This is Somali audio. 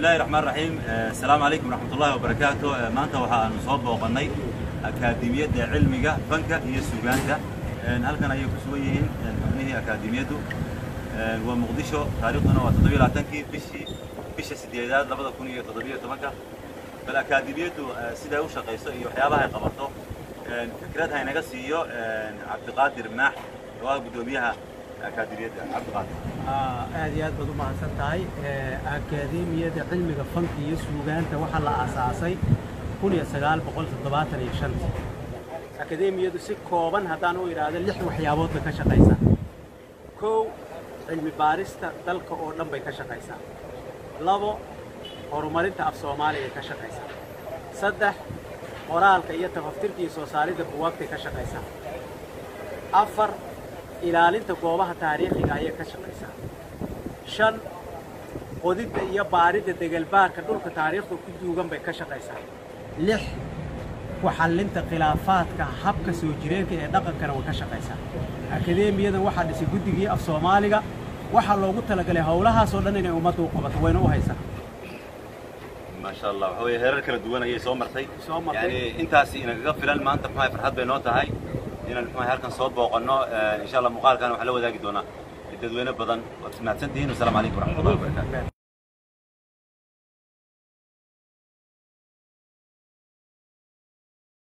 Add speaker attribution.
Speaker 1: bismillahi raxmaan raxiim asalaamu calaykum waraxmatullahi wabarakaatu maanta waxaanu soo booqannay akaademiyadda cilmiga fanka iyo sugaanta halkan ayay ku sugan yihiin xubnihii akaademiyaddu waa muqdisho taariikhduna waa toddobiyo labaatankii bishii bisha sideedaad labada kun iyo toddobiyo tobanka bal akaademiyaddu siday u shaqayso iyo waxyaabaha ay qabato fikrad haynaga siiyo cabdiqaadir maax oo ah guddoomiyaha akaademiyadda cabdiqaadir
Speaker 2: aad iyo aad baad u mahadsan tahay akaademiyadda cilmiga fanka iyo suugaanta waxaa la aasaasay kun iyo sagaal boqol toddobaatan iyo shantii akaademiyadu si kooban haddaan u idhaahdo lix waxyaabood bay ka shaqaysaa kow cilmi baarista dalka oo dhan bay ka shaqaysaa labo horumarinta af soomaaliya ka shaqaysaa saddex qoraalka iyo tafaftirka iyo soo saaridda buwaagtay ka shaqaysaa afar ilaalinta goobaha taariikhiga ayay ka shaqaysaa shan qodidda iyo baaridda degelbaarka dhulka taariikhda ku duugan bay ka shaqaysaa lix ku xallinta khilaafaadka habka soo jireenka ee dhaqankana way ka shaqaysaa akadeemiyadan waxaa dhisay guddigii af soomaaliga waxaa loogu talagalay howlahaasoo dhan inay ummadda u qabato wayna u haysaa
Speaker 1: maasha allah waxa weeye heerar kala duwan ayay soo martay
Speaker 2: Soo martay.
Speaker 1: yani intaasi inagaga filan maanta maxaa farxad bay noo tahay inaan maxaa halkan soo booqanno insha allah muuqaalkan waxaa la wadaagi doonaa dadweyne badan waad mahadsantihiin wasalaamu calaykum waraxmatullahi wabarakaatu